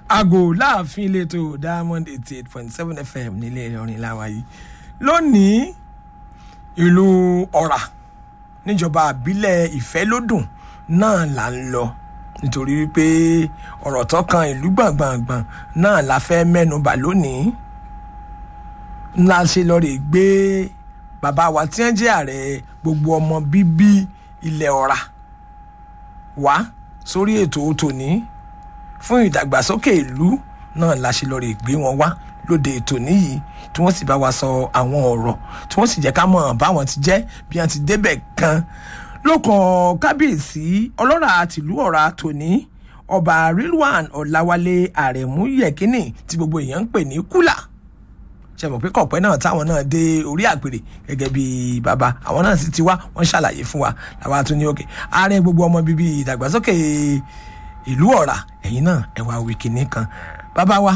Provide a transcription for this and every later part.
aago láàfin ìletò diamond eighty eight point seven fm nílé ìrìn làwa yìí lónìí ìlú ọ̀rà níjọba àbílẹ̀ ìfẹ́lódùn náà là ń lọ nítorí wípé ọ̀rọ̀ tó kan ìlú gbàngbàngbàn náà la fẹ́ mẹ́nuba lónìí ńlá ṣe lọ rè gbé bàbá wa tí wọ́n jẹ́ ààrẹ gbogbo ọmọ bíbí ilẹ̀ ọ̀rà wá sórí ètò tòní fún ìdàgbàsókè ìlú náà la ṣe lọ rè gbé wọn wá lóde ètò níyì tí wọ́n sì bá wa sọ àwọn ọ̀rọ̀ tí wọ́n sì jẹ́ ká mọ̀ báwọn ti jẹ́ bí wọ́n ti débẹ̀ gan lókàn kábíyèsí ọlọ́ra tìlú ọ̀ra tòní ọba rilwan ọ̀làwálé àrẹ̀mú yẹ̀kínní tí gbogbo èèyàn ń pè ní kúlà ṣe mọ̀ pé kọ̀pẹ́ náà táwọn náà dé orí àpèrè gẹ́gẹ́ bí bàbá àwọn náà sì ti wá wọ́n ṣàlàyé fún wa làwa tún ní òkè ààrẹ gbogbo ọmọ bíbí ìdàgbàsókè ìlú ọ̀rà ẹ̀yìn náà ẹ̀wà wìkìní kan bàbá wa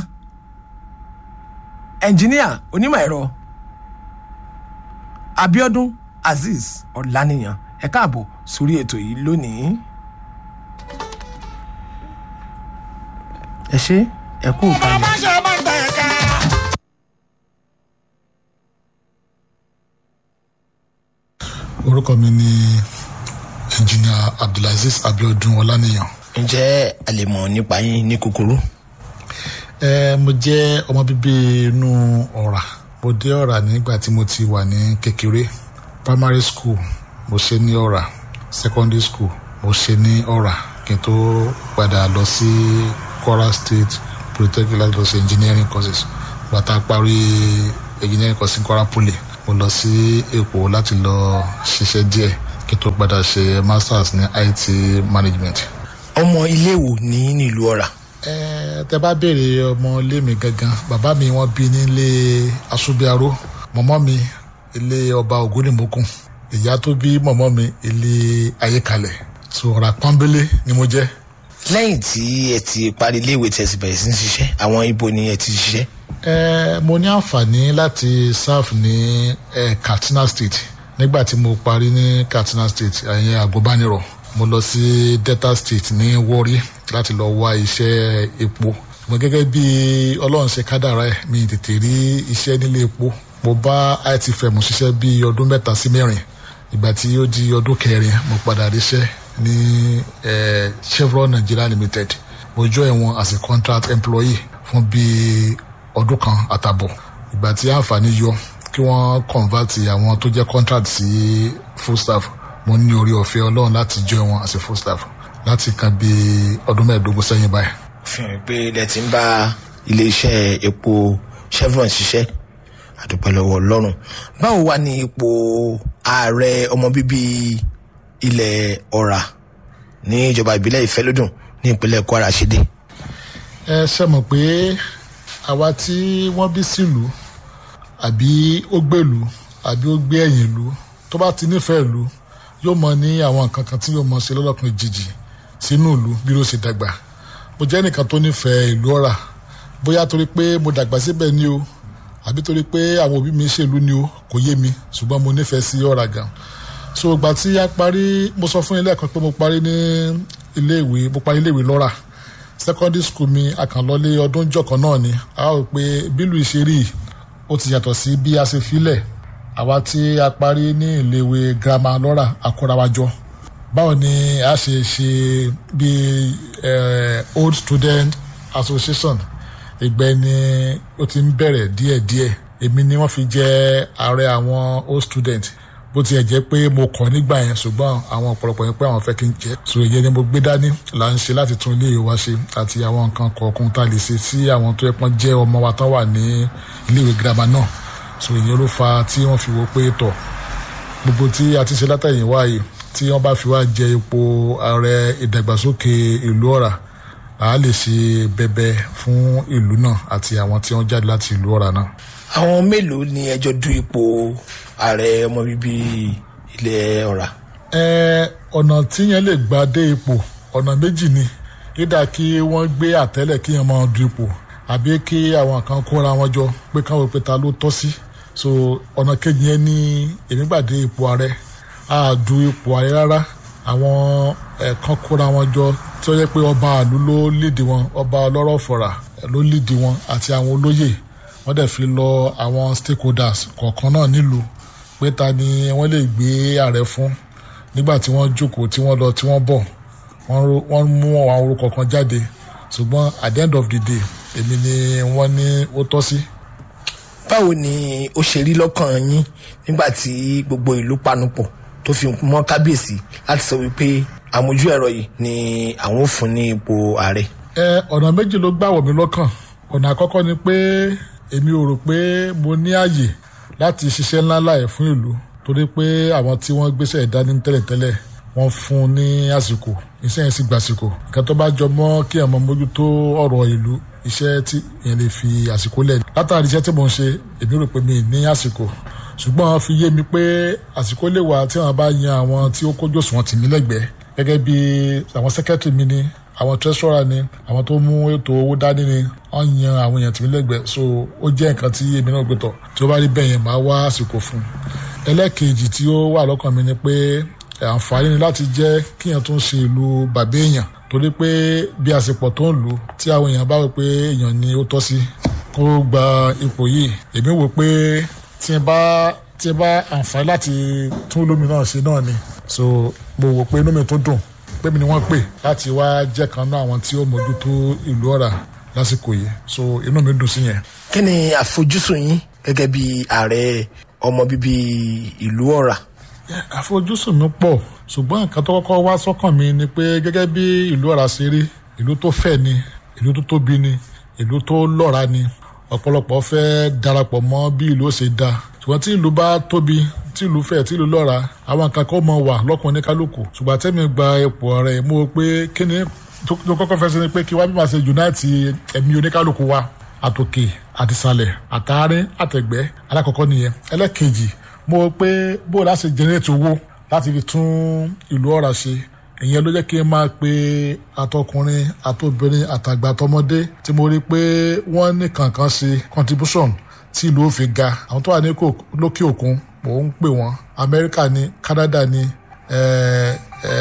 ẹnjìníà onímọ̀ ẹ̀rọ abiodun azeez ọ̀lànìyàn ẹ káàbọ̀ sórí ètò yìí lónìí. ẹ ṣe ẹ kú ìkànnì. orúkọ mi ni ẹnjìnìà abdulaziz abiodun ọlánìyàn. ǹjẹ́ a lè mọ̀ nípa yín ní kúkúrú. ẹ mo jẹ́ ọmọ bíbí inú ọ̀rà mo dé ọ̀rà nígbà tí mo ti wà ní kékeré primary school mo ṣe ní ọ̀rà secondary school mo ṣe ní ọ̀rà kí n tó padà lọ sí kwara state polytechnic láti lọ sí engineering courses bàtà parí engineering course ní kwara poly mo lọ sí èkó láti lọ ṣiṣẹ́ díẹ̀ kí n tó padà ṣe masters ní it management. ọmọ ilé wo ní nílùú ọ̀rà. ẹ tẹ bá béèrè ọmọ ilé mi gangan bàbá mi wọn bí nílé asúbíàró mọmọ mi ilé ọba ògúnìmókun ìyá tó bí mọmọ mi ilé ayékalẹ̀ so ọ̀rà pọ́nbélé ni mo jẹ́. lẹ́yìn tí ẹ ti parí iléèwé tí ẹ ti bẹ̀rẹ̀ sí ní ṣiṣẹ́ àwọn ibo ni ẹ ti ṣiṣẹ́. ẹ mo ní àǹfààní láti serve ní ẹ katsina state nígbà tí mo parí ní katsina state ẹ̀yìn àgùnbánirọ̀ mo lọ sí delta state ní warri láti lọ wá iṣẹ́ epo mo gẹ́gẹ́ bí ọlọ́run ṣe kádàrá ẹ̀ mi tètè rí iṣẹ́ nílé epo mo bá itfm ṣiṣẹ́ bí ọdún mẹ́ta sí mẹ́rin ìgbà tí ó di ọdún kẹrin mo padà ríṣẹ́ ní chevron nigeria limited mo join wọn as a contract employee fún bíi ọdún kan àtàbọ̀ ìgbà tí àǹfààní yọ kí wọ́n convert àwọn tó jẹ́ contract sí full staff mo ní orí ọ̀fẹ́ ọlọ́run láti join wọn as a full staff láti kan bí ọdún mẹ́ẹ̀ẹ́dógún sẹ́yìn báyìí. fi hàn pé ilẹ̀ ti ń bá iléeṣẹ́ epo chevron ṣiṣẹ́ àdúpẹ́ lọ́wọ́ ọlọ́run báwo wá ní ipò ààrẹ ọmọ bíbí ilẹ̀ ọ̀rà ní ìjọba ìbílẹ̀ ìfẹ́lódùn ní ìpínlẹ̀ kwara ṣe dé. ẹ ṣe mọ̀ pé àwa tí wọ́n bí sílùú àbí ó gbèlú àbí ó gbé ẹ̀yìn ìlú tó bá ti nífẹ̀ẹ́ ìlú yóò mọ ní àwọn nǹkan kan tí yóò mọ ṣe lọ́lọ́kùn ìjìjì sínú ìlú bí ló ṣe dàgbà mo jẹ́ nìkan tó nífẹ̀ẹ́ ìlú ọ̀rà bóyá torí pé mo dàgbà síbẹ̀ ni o àbí torí pé àwọn òbí mi ṣèlú ni o kò yé mi ṣùgbọ́n mo nífẹ̀ẹ́ sí ọ̀rà gan so ìgbà tí a parí mo sọ fún ilé ẹ̀kan pé mo parí ní iléèwé mo parí iléèwé lọ́rà secondary school mi àkànlọ́lé ọdún jọ̀kan náà ni a ó pé bílù ìṣeré ó ti yàtọ̀ sí bí a ṣe filẹ̀ àwa tí a parí ní iléèwé girama lọ́rà àkórawájọ báwo ni a ṣe ṣe bí old student association ìgbẹ́ ni ó ti ń bẹ̀rẹ̀ díẹ̀díẹ̀ èmi ni wọ́n fi jẹ́ ààrẹ àwọn old student bó tiẹ̀ jẹ́ pé mo kọ̀ nígbà yẹn ṣùgbọ́n àwọn ọ̀pọ̀lọpọ̀ yẹn pé àwọn fẹ́ kí n jẹ́ so ìyẹn ni mo gbé dání là ń ṣe láti tún ilé wa ṣe àti àwọn nǹkan kọ̀ọ̀kan tá a lè ṣe sí àwọn tó yẹ pọ́n jẹ́ ọmọ wa tán wà ní iléèwé girama náà so ìyẹn ló fa tí wọ́n fi wo pé tọ̀ gbogbo tí a ti ṣe látẹ̀yìn wá yìí tí wọ́n bá fi wá jẹ ipò ààrẹ ìdàgbàsókè ìlú ọ̀rà a lè ṣe bẹbẹ fún ìlú náà àti àwọn tí wọ́n jáde láti ìlú ọ̀rà náà. àwọn mélòó ni ẹjọ́ du ipò ààrẹ ọmọ bíbí ilẹ̀ ọ̀rà. ẹ ọ̀nà tíyẹn lè gbà dé ipò ọ̀nà méjì ni dídà kí wọ́n gbé àtẹ́lẹ̀ kí yẹn máa du ipò àbí kí àwọn kan kóra wọn jọ pé káwọn pé ta ló tọ́ sí so ọ̀nà kejì yẹn ní èmi gbà dé ipò ààrẹ a du ipò ààrẹ rárá àwọn ẹ̀ẹ̀kan kóra wọn jọ tí ó yẹ pé ọba àlú ló lídìí wọn ọba ọlọ́rọ̀ fọ̀rà ló lídìí wọn àti àwọn olóyè wọ́n dẹ̀ fi lọ àwọn stakeholders kọ̀ọ̀kan náà nílùú pé ta ni wọ́n lè gbé ààrẹ fún nígbà tí wọ́n jókòó tí wọ́n lọ tí wọ́n bọ̀ wọ́n mú àwọn orúkọ kan jáde ṣùgbọ́n at the end of the day èmi ni wọ́n ní ó tọ́ sí. báwo ni ó ṣe rí lọ́kàn yín nígbà tí gbogbo ìlú panupọ̀ tó fi mọ́ kábíyèsí láti sọ wípé àmójú ẹ̀rọ yìí ni àwọn ò fún ní ipò ààrẹ. ẹ ọ̀nà méjì ló gbà wọ̀ mí lọ́kàn ọ̀nà àkọ́kọ́ ni pé èmi ò rò pé mo ní àyè láti ṣiṣẹ́ ńláńlá ẹ̀ fún ìlú torí pé àwọn tí wọ́n gbéṣẹ́ ìdání tẹ́lẹ̀tẹ́lẹ̀ wọ́n fún un ní àsìkò iṣẹ́ yẹn sì gbàsìkò nǹkan tó bá jọ mọ́ kí ẹ̀ mọ mójútó ọ̀rọ̀ ìlú iṣẹ́ tí yẹn lè fi àsìkò lẹ̀ látàrí iṣẹ́ tí mò ń ṣe èmi rò pé mi ní àsìkò ṣùgbọ́n wọ́n fi yé mi pé àsìkò lè wà tí wọ́n bá yan àwọn tí ó kójú òṣùwọ̀n tì mí lẹ́gbẹ̀ẹ́ gẹ́gẹ́ bí àwọn sẹ́kẹ́tìrì mi ni àwọn treasurer ni àwọn tó mú ètò owó dání ni wọ́n yan àwọn èèyàn tì mí lẹ́gbẹ̀ẹ́ so ó jẹ́ nǹkan tí èmi náà gbé tọ̀ tí ó bá rí bẹ́ẹ̀ yẹn máa wá àsìkò fún un ẹlẹ́ẹ̀kejì tí ó wà lọ́kàn mi ni pé àǹfààní ni láti jẹ́ kíyàn tó ń ṣe ìlú bàbá èèyàn torí pé bí àsìpọ̀ tó ń lò tí àwọn èèyàn bá wò pé èèyàn ni ó tọ́ sí kó gba ipò yìí èmi wò pé tí n bá tí n bá àǹfààní láti tún lómi náà ṣe náà ni so mo wò pé inú mi tó dùn pé mi ni wọ́n pè láti wá jẹ́ kan náà àwọn tí ó mójútó ìlú ọ̀rà lásìkò yìí so inú mi dùn sí yẹn. kí ni àfojúsùn yín gẹ́gẹ́ bí ààrẹ ọmọ bíbí ìlú ọ̀rà àfojúsùn mi pọ̀ ṣùgbọ́n nǹkan tó kọ́kọ́ wá sọ́kàn mi ni pé gẹ́gẹ́ bí ìlú ọ̀rá ṣe rí ìlú tó fẹ̀ ni ìlú tó tóbi ni ìlú tó lọ́ra ni ọ̀pọ̀lọpọ̀ fẹ́ darapọ̀ mọ́ bí ìlú ó ṣe da ṣùgbọ́n tí ìlú bá tóbi tí ìlú fẹ̀ tí ìlú lọ́ra àwọn nǹkan kan mọ̀ wà lọ́kùnrin kálukú ṣùgbọ́n tẹ́mi gba ipò ọ̀rẹ́ mo rò pé kí ni tó kọ́kọ́ fẹ́ ṣe ni pé kí wá bí màá ṣe unite ẹ̀mí oníkálukú wa àtòkè àtìsàlẹ̀ àtàárín àtẹ̀gbẹ́ alákọ̀ọ́kọ́ nìyẹn ẹlẹ́kejì mo rò pé bó o láti generate owó láti fi tún ìlú ọ̀rà ṣe ìyẹn ló jẹ́ kí n máa pe àtọkùnrin àtobìnrin àtàgbà àtọmọdé tí mo rí pé wọ́n ní kankan ṣe contribution tí ìlú ó fi ga àwọn tó wà ní lókè òkun mò ń pè wọ́n Amẹ́ríkà ní Canada ní eh,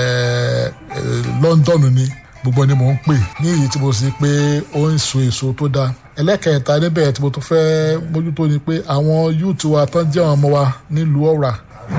eh, London ní gbogbo ni mò ń pè ní èyí tí mo sì pé ó ń so èso tó dáa ẹlẹ́kẹ̀ẹ́ta níbẹ̀ tí mo tún fẹ́ mójútó ni pé àwọn yúùtù wa tán jẹ́ àwọn ọmọ wa nílùú ọ̀rà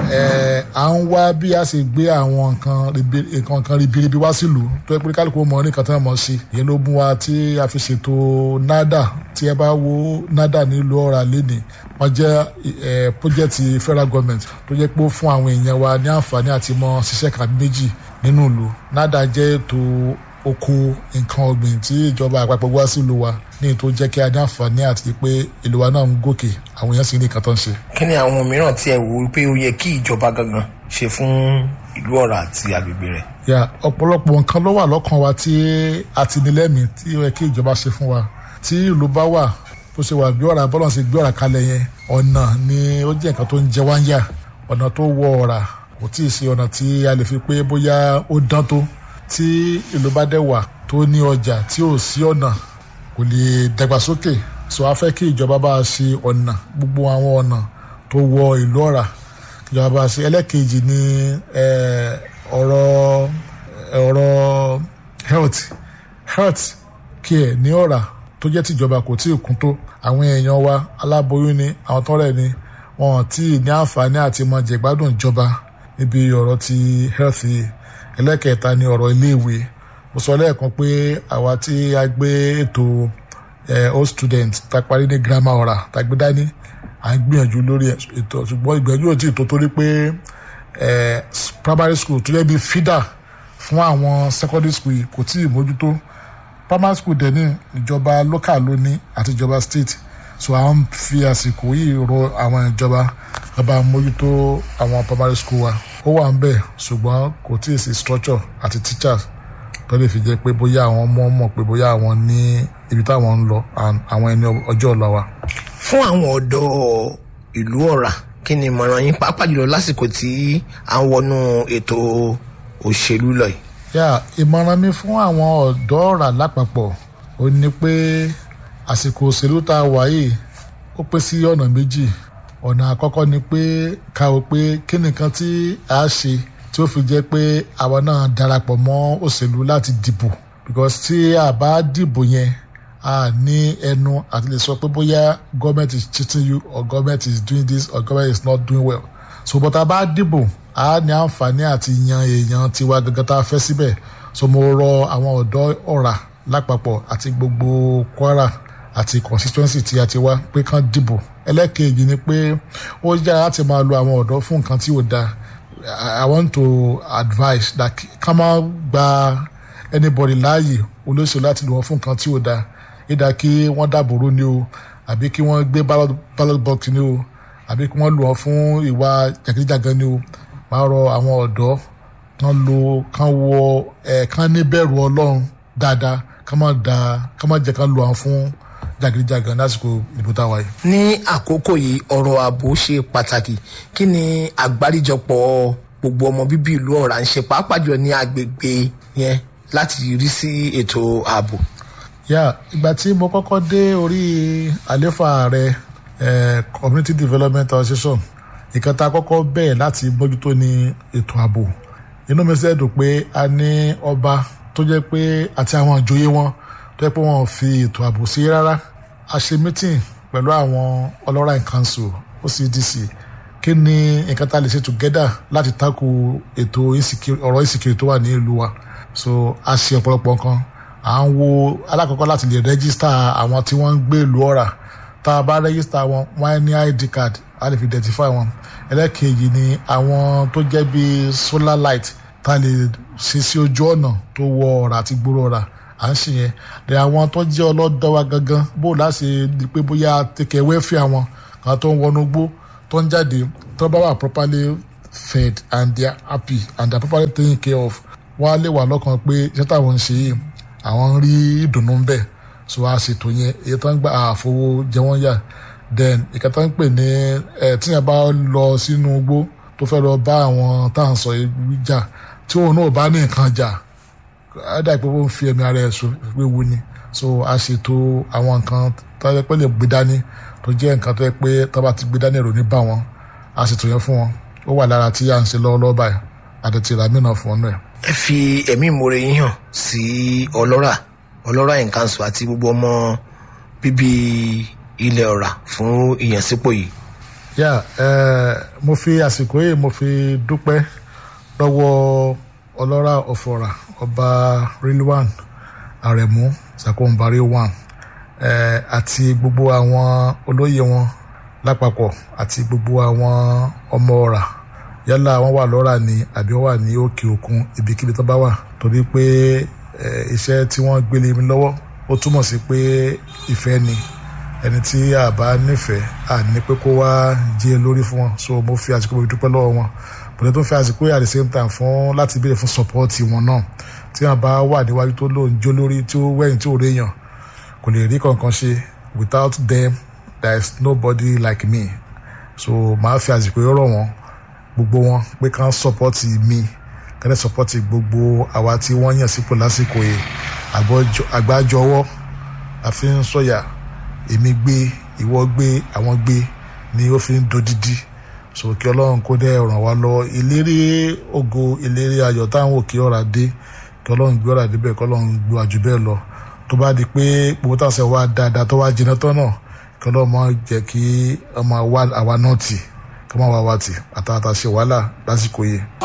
à ń wá bí a ṣe gbé àwọn nǹkan nǹkan ribiribi wá sílùú tó yẹ pé kálukú mọ ní nǹkan tí wọ́n mọ̀ sí ìyẹn ló mú wa tí a fi ṣètò nada tí ẹ bá wo nada nílùú ọ̀rà lẹ́nìí wọ́n jẹ́ pọ́jẹ́tì federal government tó jẹ́ pé ó fún àwọn èèyàn wa ní àǹfààní àti mọ ṣiṣẹ́ kan méjì nínú ìlú nada jẹ́ ètò oko nǹkan ọ̀gbìn tí ìjọba àpapọ̀ wá sílùú wa ní ètò jẹ́ kí a ní àǹfààní àti pé ìlú wa náà ń gòkè àwọn èèyàn sì ní nǹkan tó ń ṣe. kí ni àwọn mìíràn tí ẹ wò ó pé ó yẹ kí ìjọba gangan ṣe fún ìlú ọ̀rà àti agbègbè rẹ̀. ya ọ̀pọ̀lọpọ̀ nǹkan ló wà lọ́kàn wa tí a ti ní lẹ́mìí tí ó yẹ kí ìjọba ṣe fún wa tí ìlú bá wà bó ṣe wà bí ọ̀rà bọ́lọ̀ ṣe gbé ọ̀rà kalẹ̀ yẹn ọ̀nà ni ó jẹ́ nǹkan tó ń jẹ wá ń yà ọ̀nà tó wọ ọ̀rà kò tí ì ṣe ọ̀nà tí a lè fi pé bóyá ó dán tó tí ìlú bá dẹ̀ wà tó ní ọjà tí ò sí ọ̀nà kò lè dàgbàsókè so a fẹ́ kí ìjọba bá a ṣe ọ̀nà gbogbo àwọn ọ̀nà tó wọ ìlú ọ̀rà ìjọba bá a ṣe ẹlẹ́kejì ní ọ̀rọ̀ ọ̀rọ̀ health health care ní ọ̀rà tó jẹ́ tìjọba kò tí ì kún tó àwọn èèyàn wa aláboyún ni àwọn tọ́rẹ̀ ni wọn tí ì ní àǹfààní àti mọ jẹ̀gbádùn ìjọba níbi ọ̀rọ̀ ti health yìí ẹlẹ́kẹ̀ẹ́ta ni ọ̀rọ̀ iléèwé mo sọ lẹ́ẹ̀kan pé àwa tí a gbé ètò old student ta parí ní grammar ọ̀rà ta gbé dání à ń gbìyànjú lórí ètò ṣùgbọ́n ìgbìyànjú ò tí ì tó torí pé primary school tó yẹ bí feeder fún àwọn secondary school kò tí ì mójútó primary school dẹ̀ ní ìjọba local ló ní àti ìjọba state so à ń fi àsìkò yìí rọ àwọn ìjọba bàbá mójútó àwọn primary school wa ó wà ń bẹ̀ ṣùgbọ́n kò tí ì sí structure àti teachers tó lè fi jẹ́ pé bóyá àwọn ọmọ mọ̀ pé bóyá àwọn ní ibi táwọn ń lọ àwọn ẹni ọjọ́ ọ̀la wa. fún àwọn ọ̀dọ́ ìlú ọ̀rà kí ni ìmọ̀ràn yín pàápàá jùlọ lásìkò tí à ń wọnú ètò òṣèlú lọ yìí. yà ìmọ̀ràn mi fún àwọn ọ̀dọ́ ọ̀rà lápapọ̀ ó ní pé àsìkò òṣèlú tá a wà yìí ó pín sí ọ̀nà méjì ọ̀nà àkọ́kọ́ ni pé ká o pé kí nìkan tí a ṣe tí ó fi jẹ́ pé àwa náà darapọ̀ mọ́ òṣèlú láti dìbò because tí a bá dìbò yẹn a ní ẹnu àti lè sọ pé bóyá government is cheating you or government is doing this or government is not doing well so but a bá dìbò a ní àǹfààní àti yan èèyàn tiwa gangan tá a fẹ́ síbẹ̀ so mo rọ àwọn ọ̀dọ́ ọ̀rà lápapọ̀ àti gbogbo Kwara àti constituency tí a ti wá pé kán dìbò ẹlẹ́kẹ̀ẹ́jì ni pé ó yára láti máa lo àwọn ọ̀dọ́ fún nǹkan tí ò dáa I want to advise that ká má gba anybody láàyè olóṣèlú láti lò wọ́n fún nǹkan tí ò dáa ìdá kí wọ́n dàbòrò ni o àbí kí wọ́n gbé ballot box ni o àbí kí wọ́n lò wọ́n fún ìwà jàgídíjàgan ni o máa rọ àwọn ọ̀dọ́ kán lo kán wọ ẹ̀ kán níbẹ̀rù ọlọ́run dáadáa ká má da ká má jẹ́ kán lò wọ́n fún jàgídíjàgan lásìkò ìbò táwa yìí. ní àkókò yìí ọ̀rọ̀ ààbò ṣe pàtàkì kí ni àgbáríjọpọ̀ gbogbo ọmọ bíbí ìlú ọ̀rá ń ṣe pàápàá jùlọ ní agbègbè yẹn láti rí sí ètò ààbò. yà ìgbà tí mo kọ́kọ́ dé orí àléfà rẹ community development association ìkan tá a kọ́kọ́ bẹ̀ẹ̀ láti mójútó ní ètò ààbò inú mi ṣe dùn pé a ní ọba tó jẹ́ pé àti àwọn ìjòyè wọn tó jẹ́ pé wọ́n fi ètò ààbò sí rárá a ṣe meeting pẹ̀lú àwọn ọlọ́rà in council OCDC kí ni nǹkan tá a lè ṣe together láti tako ètò ọ̀rọ̀ insecurity tó wà ní ìlú wa so a ṣe ọ̀pọ̀lọpọ̀ nǹkan à ń wo alákọ̀ọ́kọ́ láti lè rẹ́gísítà àwọn tí wọ́n ń gbé ìlú ọ̀rà tá a bá rẹ́gísítà wọn wọ́n á ní id card a lè fi identify wọn ẹlẹ́kejì ni àwọn tó jẹ́ bíi solar light tá a lè ṣe sí ojú ọ̀nà tó wọ ọ̀rà àti gbòòrò ọ̀rà à ń ṣe yẹn de àwọn tó jẹ́ ọlọ́dọ̀ wa gangan bó láti di pé bóyá tẹ̀kẹ̀ wẹ́fì àwọn kan tó ń wọnú gbó tó ń jáde tó bá wà properly fed and they are happy and they are properly taken care of wọ́n á lè wà lọ́kàn pé iṣẹ́ táwọn ń ṣe yìí àwọn ń rí ìdùnnú ń bẹ̀ so a ṣètò yẹn èyí tó ń gba àfowó jẹ wọ́n yà then ìka tó ń pè ní ẹ tíyẹn bá lọ sínú igbó tó fẹ́ lọ bá àwọn tá à ń sọ yìí jà tí òun náà bá ní nǹkan jà á dà pé ó ń fi ẹ̀mí ara ẹ̀ so wíwu ni so a ṣètò àwọn nǹkan tó yẹ pé lè gbé dání tó jẹ́ nǹkan tó yẹ pé tó bá ti gbé dání èrò ní bá wọn a ṣètò yẹn fún wọn ó wà lára tí à ń ṣe lọ́wọ́lọ́wọ́ báyìí àdètì ìràmìnà fún ọ náà ẹ fi ẹ̀mí ìmoore yín hàn sí ọlọ́rà ọlọ́rà in council àti gbogbo ọmọ bíbí ilẹ̀ ọ̀rà fún ìyànsípò yìí. yà ẹ mo fi àsìkò yìí mo fi dúpẹ́ lọ́wọ́ ọlọ́rà ọ̀fọ̀rà ọba rilwan aremu sakonbari one ẹ àti gbogbo àwọn olóyè wọn lápapọ̀ àti gbogbo àwọn ọmọ ọ̀rà yálà wọn wà lọ́ra ni àbí wọn wà ní òkè òkun ibikíbi tó bá wà torí pé iṣẹ́ tí wọ́n gbélé mi lọ́wọ́ ó túmọ̀ sí pé ìfẹ́ ni ẹni tí a bá nífẹ̀ẹ́ à ní pé kó wá jẹ́ lórí fún wọn so mo fi àsìkò mi dúpẹ́ lọ́wọ́ wọn bọ̀dẹ̀ tó fi àsìkò yà at the same time fún láti béèrè fún support wọn náà tí wọn bá wà níwájú tó lóun jó lórí tí ó wẹ̀yìn tí ò réyàn kò lè rí kankan ṣe without them there is nobody like me so màá fi àsìkò yìí rọ̀ wọ́n gbogbo wọn pé kàn sọpọ́tì mi kẹ́lẹ́ sọpọ́tì gbogbo àwa tí wọ́n yàn sípò lásìkò yìí àgbájọwọ́ àfi ń sọ̀yà èmi gbé ìwọ gbé àwọn gbé ni ó fi ń dodidi so kí ọlọ́run kó dẹ́ ràn wá lọ ìlérí ògo ìlérí ayọ̀ táwọn òkè ọ̀rà dé kí ọlọ́run gbé ọ̀rà débẹ̀ kí ọlọ́run gbé àjù bẹ́ẹ̀ lọ tó bá di pé gbogbo táwọn sẹ́ wá dáadáa tó wá jiná tán náà kí ọlọ́run máa jẹ́ kí ọmọ àwa náà tì kí wọ́n wá wá tì àtàwátà ṣe wàhálà lásìkò yìí.